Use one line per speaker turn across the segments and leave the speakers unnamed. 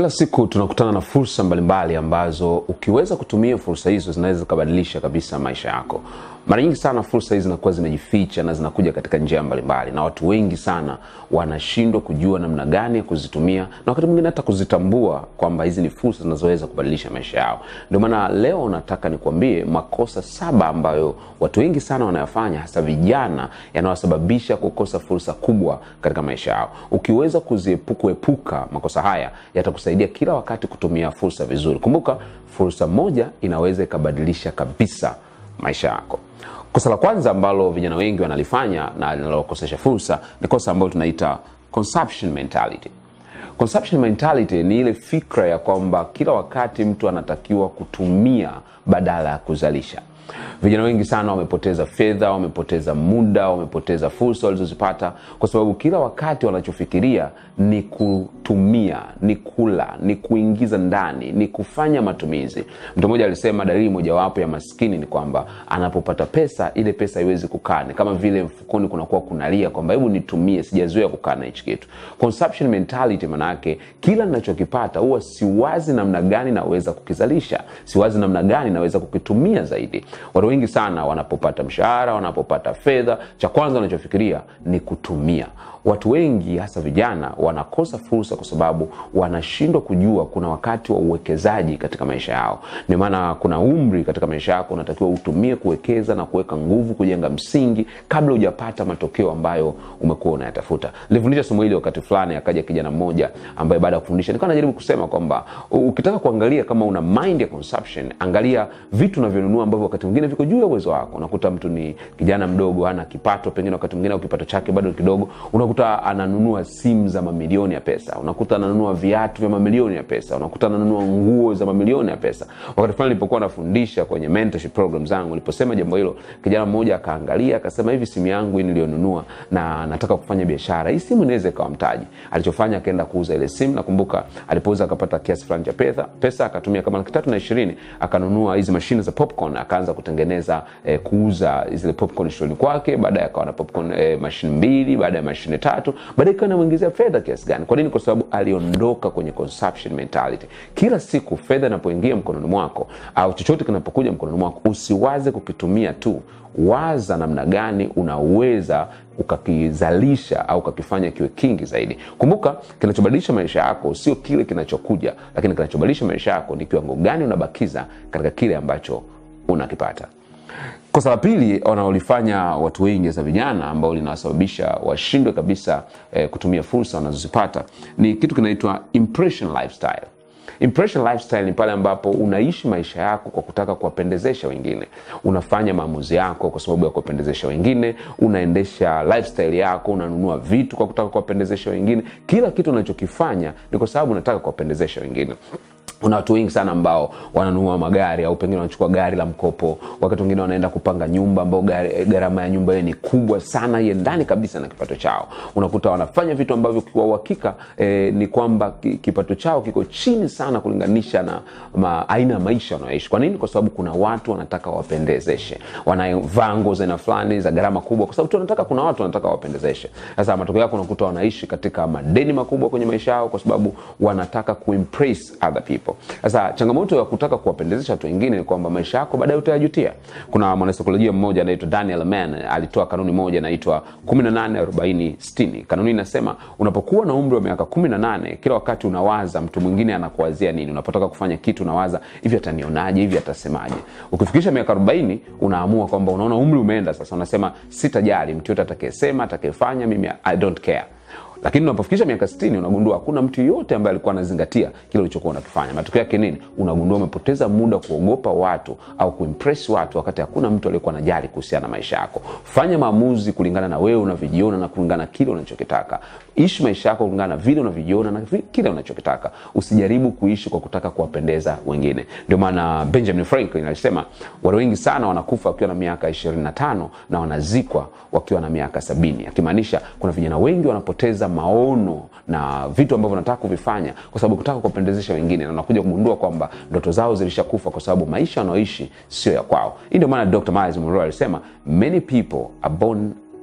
Kila siku tunakutana na fursa mbalimbali ambazo ukiweza kutumia fursa hizo zinaweza zikabadilisha kabisa maisha yako. Mara nyingi sana fursa hizi zinakuwa zimejificha na zinakuja katika njia mbalimbali, na watu wengi sana wanashindwa kujua namna gani ya kuzitumia na wakati mwingine hata kuzitambua kwamba hizi ni fursa zinazoweza kubadilisha maisha yao. Ndio maana leo nataka nikwambie makosa saba ambayo watu wengi sana wanayafanya, hasa vijana, yanayosababisha kukosa fursa kubwa katika maisha yao. Ukiweza kuepuka makosa haya yatakusaidia kila wakati kutumia fursa vizuri. Kumbuka, fursa moja inaweza ikabadilisha kabisa maisha yako. Kosa la kwanza ambalo vijana wengi wanalifanya na linalokosesha fursa ni kosa ambalo tunaita consumption mentality. Consumption mentality ni ile fikra ya kwamba kila wakati mtu anatakiwa kutumia badala ya kuzalisha. Vijana wengi sana wamepoteza fedha, wamepoteza muda, wamepoteza fursa walizozipata kwa sababu kila wakati wanachofikiria ni kutumia, ni kula, ni kuingiza ndani, ni kufanya matumizi. Mtu mmoja alisema dalili mojawapo ya maskini ni kwamba anapopata pesa, ile pesa haiwezi kukaa, ni kama vile mfukoni kunakuwa kunalia kwamba hebu nitumie, sijazoea kukaa na hichi kitu. Consumption mentality maana yake kila ninachokipata huwa siwazi namna gani naweza kukizalisha, siwazi namna gani naweza kukitumia zaidi. Watu wengi sana wanapopata mshahara, wanapopata fedha, cha kwanza wanachofikiria ni kutumia. Watu wengi hasa vijana wanakosa fursa kwa sababu wanashindwa kujua kuna wakati wa uwekezaji katika maisha yao. Ndio maana kuna umri katika maisha yako unatakiwa utumie kuwekeza na kuweka nguvu, kujenga msingi kabla hujapata matokeo ambayo umekuwa unayatafuta. Nilifundisha somo hili wakati fulani, akaja kijana mmoja ambaye baada ya kufundisha nikawa najaribu kusema kwamba ukitaka kuangalia kama una mind ya consumption, angalia vitu unavyonunua ambavyo wakati mwingine viko juu ya uwezo wako. Unakuta mtu ni kijana mdogo, hana kipato, pengine wakati mwingine au kipato chake bado kidogo, unakuta ananunua simu za mamilioni ya pesa, unakuta ananunua viatu vya mamilioni ya pesa, unakuta ananunua nguo za mamilioni ya pesa. Wakati fulani nilipokuwa nafundisha kwenye mentorship program zangu, niliposema jambo hilo, kijana mmoja akaangalia akasema, hivi simu yangu hii niliyonunua na nataka kufanya biashara, hii simu inaweza ikawa mtaji. Alichofanya akaenda kuuza ile simu, nakumbuka alipouza akapata kiasi fulani cha pesa, pesa akatumia kama laki tatu na ishirini akanunua hizi mashine za popcorn, akaanza kutengeneza eh, kuuza zile popcorn shuleni kwake. Baadaye akawa na popcorn eh, mashine mbili, baada ya mashine tatu, baadaye ikawa inamuingizia fedha kiasi gani? Kwa nini? Kwa sababu aliondoka kwenye consumption mentality. Kila siku fedha inapoingia mkononi mwako au chochote kinapokuja mkononi mwako, usiwaze kukitumia tu, waza namna gani unaweza ukakizalisha au ukakifanya kiwe kingi zaidi. Kumbuka, kinachobadilisha maisha yako sio kile kinachokuja, lakini kinachobadilisha maisha yako ni kiwango gani unabakiza katika kile ambacho unakipata. Kosa la pili wanaolifanya watu wengi za vijana ambao linawasababisha washindwe kabisa eh, kutumia fursa wanazozipata ni kitu kinaitwa impression lifestyle. Impression lifestyle ni pale ambapo unaishi maisha yako kwa kutaka kuwapendezesha wengine. Unafanya maamuzi yako kwa sababu ya kuwapendezesha wengine, unaendesha lifestyle yako, unanunua vitu kwa kutaka kuwapendezesha wengine. Kila kitu unachokifanya ni kwa sababu unataka kuwapendezesha wengine. Kuna watu wengi sana ambao wananunua magari au pengine wanachukua gari la mkopo, wakati wengine wanaenda kupanga nyumba ambao gharama ya nyumba hiyo ni kubwa sana, iendani kabisa na kipato chao. Unakuta wanafanya vitu ambavyo kwa uhakika eh, ni kwamba kipato chao kiko chini sana kulinganisha na ma, aina ya maisha wanayoishi. Kwa nini? Kwa sababu kuna watu wanataka wapendezeshe, wanavaa nguo za aina fulani za gharama kubwa, kwa sababu tu wanataka, kuna watu wanataka wapendezeshe. Sasa matokeo yake unakuta wanaishi katika madeni makubwa kwenye maisha yao, kwa sababu wanataka kuimpress other people. Sasa changamoto ya kutaka kuwapendezesha watu wengine ni kwamba maisha yako baadaye utayajutia. Kuna mwanasaikolojia mmoja anaitwa Daniel Mann alitoa kanuni moja inaitwa 18 40 60. Kanuni inasema unapokuwa na umri wa miaka 18, kila wakati unawaza mtu mwingine anakuwazia nini. Unapotaka kufanya kitu unawaza hivi, atanionaje? Hivi atasemaje? Ukifikisha miaka 40, unaamua kwamba unaona umri umeenda sasa, unasema sitajali mtu yote atakayesema, atakayefanya, mimi I don't care lakini unapofikisha miaka 60 unagundua hakuna mtu yoyote ambaye alikuwa anazingatia kile ulichokuwa unakifanya. Matokeo yake nini? Unagundua umepoteza muda kuogopa watu au kuimpress watu, wakati hakuna mtu aliyekuwa anajali kuhusiana na maisha yako. Fanya maamuzi kulingana na wewe unavyojiona na kulingana na kile unachokitaka. Ishi maisha yako kulingana na vile unavyojiona na kile unachokitaka. Usijaribu kuishi kwa kutaka kuwapendeza wengine. Ndio maana Benjamin Franklin alisema watu wengi sana wanakufa wakiwa na miaka 25 na wanazikwa wakiwa na miaka sabini, akimaanisha kuna vijana wengi wanapoteza maono na vitu ambavyo wanataka kuvifanya kwa sababu kutaka kuwapendezesha wengine, na unakuja kugundua kwamba ndoto zao zilishakufa kwa sababu maisha wanaoishi sio ya kwao. Hii ndio maana Dr. Miles Monroe alisema many people are born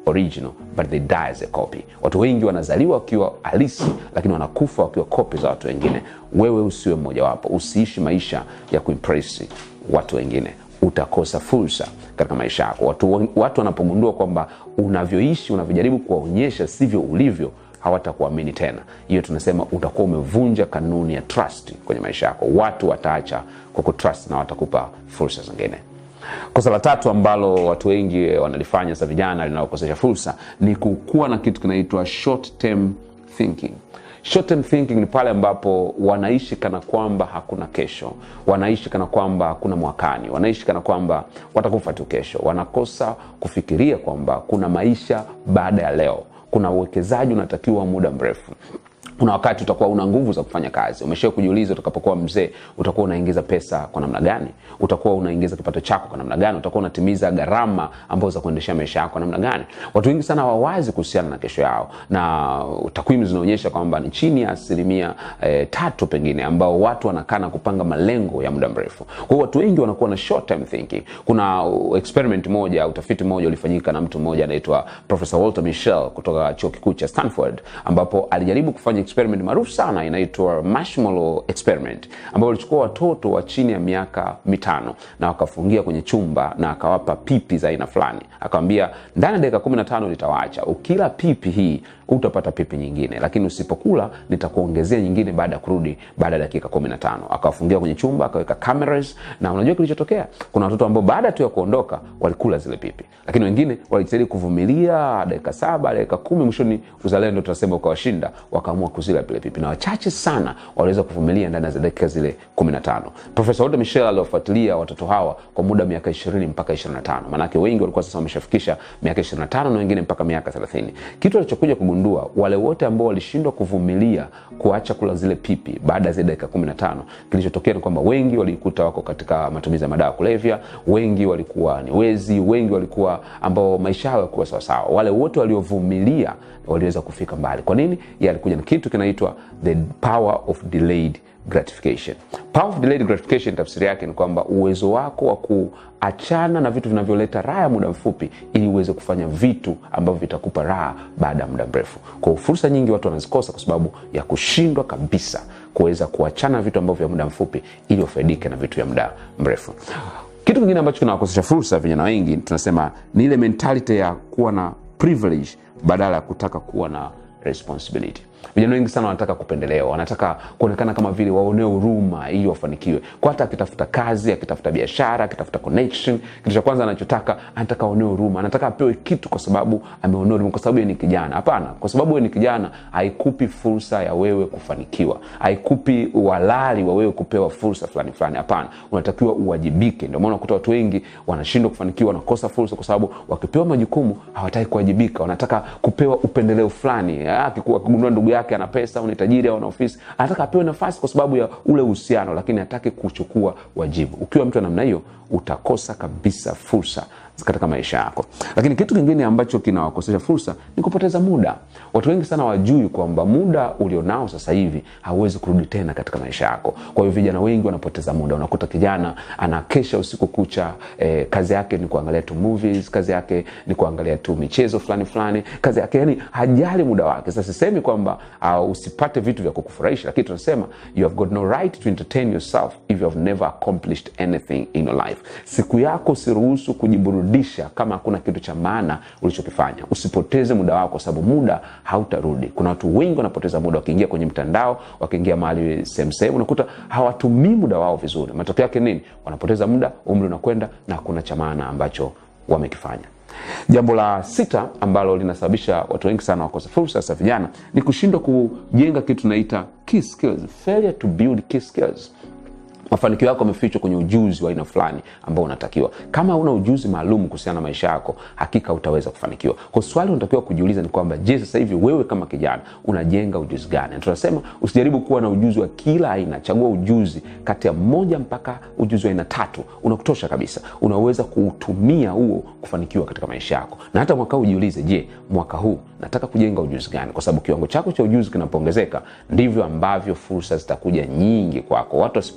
original but they die as a copy. Watu wengi wanazaliwa wakiwa halisi, lakini wanakufa wakiwa kopi za watu wengine. Wewe usiwe mmojawapo, usiishi maisha ya kuimpress watu wengine, utakosa fursa katika maisha yako. Watu, watu wanapogundua kwamba unavyoishi, unavyojaribu kuwaonyesha sivyo ulivyo hawatakuamini tena. Hiyo tunasema utakuwa umevunja kanuni ya trust kwenye maisha yako. Watu wataacha kukutrust na watakupa fursa zingine. Kosa la tatu ambalo watu wengi wanalifanya sasa, vijana, linalokosesha fursa ni kukuwa na kitu kinaitwa short term thinking. Short term thinking ni pale ambapo wanaishi kana kwamba hakuna kesho, wanaishi kana kwamba hakuna mwakani, wanaishi kana kwamba watakufa tu kesho. Wanakosa kufikiria kwamba kuna maisha baada ya leo, kuna uwekezaji unatakiwa muda mrefu kuna wakati utakuwa una nguvu za kufanya kazi. Umeshawahi kujiuliza, utakapokuwa mzee utakuwa unaingiza pesa kwa namna gani? Utakuwa unaingiza kipato chako kwa namna gani? Utakuwa unatimiza gharama ambazo za kuendeshea maisha yako kwa namna gani? Watu wengi sana hawawazi kuhusiana na kesho yao, na takwimu zinaonyesha kwamba ni chini ya asilimia eh, tatu pengine ambao watu wanakaa na kupanga malengo ya muda mrefu. Kwa hiyo watu wengi wanakuwa na short term thinking. Kuna experiment moja, utafiti mmoja ulifanyika na mtu mmoja anaitwa Professor Walter Mischel kutoka chuo kikuu cha Stanford, ambapo alijaribu kufanya experiment maarufu sana inaitwa marshmallow experiment, ambapo walichukua watoto wa chini ya miaka mitano na wakafungia kwenye chumba na akawapa pipi za aina fulani, akawambia ndani ya dakika kumi na tano nitawaacha, ukila pipi hii utapata pipi nyingine, lakini usipokula nitakuongezea nyingine baada ya kurudi baada ya dakika kumi na tano. Akawafungia kwenye chumba, akaweka cameras, na unajua kilichotokea, kuna watoto ambao baada tu ya kuondoka walikula zile pipi, lakini wengine walijitahidi kuvumilia dakika saba, dakika kumi, mwishoni uzalendo tunasema ukawashinda, wakaamua kuzila vile pipi, na wachache sana waliweza kuvumilia ndani ya dakika zile kumi na tano. Profesa Walter Mischel aliwafuatilia watoto hawa kwa muda miaka ishirini mpaka ishirini na tano, maanake wengi walikuwa sasa wameshafikisha miaka ishirini na tano na wengine mpaka miaka thelathini. Kitu alichokuja kugundua wale wote ambao walishindwa kuvumilia kuacha kula zile pipi baada ya zile dakika kumi na tano, kilichotokea ni kwamba wengi walikuta wako katika matumizi ya madawa ya kulevya, wengi walikuwa ni wezi, wengi walikuwa ambao maisha yao yakuwa sawasawa. Wale wote waliovumilia waliweza kufika mbali. Kwa nini? Yalikuja na kitu kinaitwa the power of delayed gratification. Power of delayed gratification, tafsiri yake ni kwamba uwezo wako wa kuachana na vitu vinavyoleta raha ya muda mfupi ili uweze kufanya vitu ambavyo vitakupa raha baada ya muda mrefu. Kwa fursa nyingi watu wanazikosa kwa sababu ya kushindwa kabisa kuweza kuachana na vitu ambavyo vya muda mfupi ili wafaidike na vitu vya muda mrefu. Kitu kingine ambacho kinawakosesha fursa vijana wengi tunasema ni ile mentality ya kuwa na privilege badala ya kutaka kuwa na responsibility. Vijana wengi sana wanataka kupendelewa, wanataka kuonekana kama vile waonee huruma ili wafanikiwe. Kwa hata akitafuta kazi, akitafuta biashara, akitafuta connection, kitu cha kwanza anachotaka anataka aonee huruma, anataka apewe kitu kwa sababu ameonea huruma, kwa sababu yeye ni kijana. Hapana, kwa sababu wewe ni kijana haikupi fursa ya wewe kufanikiwa, haikupi uhalali wa wewe kupewa fursa fulani fulani. Hapana, unatakiwa uwajibike. Ndio maana unakuta watu wengi wanashindwa kufanikiwa, wanakosa fursa kwa sababu wakipewa majukumu hawataki kuwajibika, wanataka kupewa upendeleo fulani. Akigundua ndugu yake ana pesa au ni tajiri au ana ofisi, anataka apewe nafasi kwa sababu ya ule uhusiano, lakini hataki kuchukua wajibu. Ukiwa mtu wa namna hiyo, utakosa kabisa fursa katika maisha yako. Lakini kitu kingine ambacho kinawakosesha fursa ni kupoteza muda. Watu wengi sana wajui kwamba muda ulionao sasa hivi hauwezi kurudi tena katika maisha yako. Kwa hiyo vijana wengi wanapoteza muda. Unakuta kijana anakesha usiku kucha, eh, kazi yake ni kuangalia tu movies, kazi yake ni kuangalia tu michezo fulani fulani, kazi yake yani hajali muda wake. Sasa sisemi kwamba uh, usipate vitu vya kukufurahisha, lakini tunasema you have got no right to entertain yourself if you have never accomplished anything in your life. Siku yako usiruhusu kujiburudisha kama hakuna kitu cha maana ulichokifanya. Usipoteze muda wako, kwa sababu muda hautarudi. Kuna watu wengi wanapoteza muda wakiingia kwenye mtandao, wakiingia mahali sehemu sehemu, unakuta hawatumii muda wao vizuri. Matokeo yake nini? Wanapoteza muda, umri unakwenda na hakuna cha maana ambacho wamekifanya. Jambo la sita ambalo linasababisha watu wengi sana wakose fursa, sasa vijana, ni kushindwa kujenga kitu tunaita key skills, failure to build key skills. Mafanikio yako yamefichwa kwenye ujuzi wa aina fulani ambao unatakiwa. Kama una ujuzi maalum kuhusiana na maisha yako, hakika utaweza kufanikiwa. Kwa swali unatakiwa kujiuliza ni kwamba, je, sasa hivi wewe kama kijana unajenga ujuzi gani? Na tunasema usijaribu kuwa na ujuzi wa kila aina, chagua ujuzi kati ya moja mpaka ujuzi wa aina tatu, unakutosha kabisa, unaweza kuutumia huo kufanikiwa katika maisha yako. Na hata mwaka huu ujiulize, je, mwaka huu nataka kujenga ujuzi gani? Kwa sababu kiwango chako cha ujuzi kinapoongezeka, ndivyo ambavyo fursa zitakuja nyingi kwako. Watu wasipojua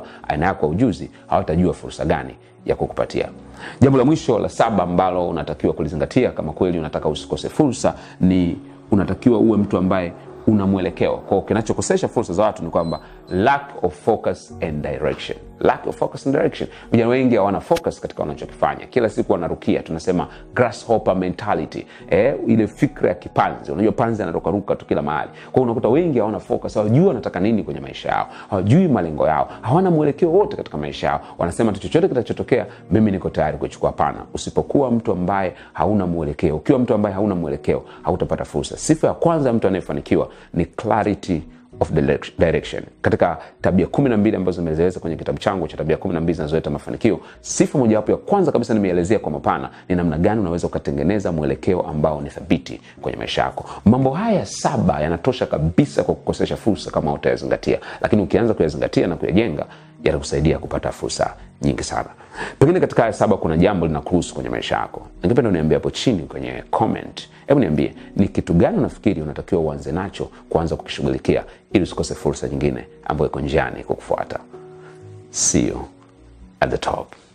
aina yako ya ujuzi, hawatajua fursa gani ya kukupatia. Jambo la mwisho la saba ambalo unatakiwa kulizingatia kama kweli unataka usikose fursa ni unatakiwa uwe mtu ambaye una mwelekeo. Kwa kinachokosesha fursa za watu ni kwamba lack of focus and direction. Lack of focus and direction. Vijana wengi hawana focus katika wanachokifanya, kila siku wanarukia, tunasema grasshopper mentality, eh, ile fikra ya kipanzi. Unajua panzi anarukaruka tu kila mahali. Kwa hiyo unakuta wengi hawana focus, hawajui wanataka nini kwenye maisha yao, hawajui malengo yao, hawana mwelekeo wote katika maisha yao. Wanasema tu chochote kitachotokea, mimi niko tayari kuchukua. Hapana, usipokuwa mtu ambaye hauna mwelekeo, ukiwa mtu ambaye hauna mwelekeo, hautapata fursa. Sifa ya kwanza ya mtu anayefanikiwa ni clarity of direction. Katika tabia kumi na mbili ambazo nimezieleza kwenye kitabu changu cha tabia kumi na mbili zinazoleta mafanikio, sifa mojawapo ya kwanza kabisa nimeelezea kwa mapana ni namna gani unaweza ukatengeneza mwelekeo ambao ni thabiti kwenye maisha yako. Mambo haya saba yanatosha kabisa kwa kukosesha fursa kama utayazingatia, lakini ukianza kuyazingatia na kuyajenga yatakusaidia kupata fursa nyingi sana. Pengine katika haya saba kuna jambo linakuhusu kwenye maisha yako, ningependa uniambie hapo chini kwenye comment. Hebu niambie ni kitu gani unafikiri unatakiwa uanze nacho kuanza kukishughulikia ili usikose fursa nyingine ambayo iko njiani kukufuata. See you at the top.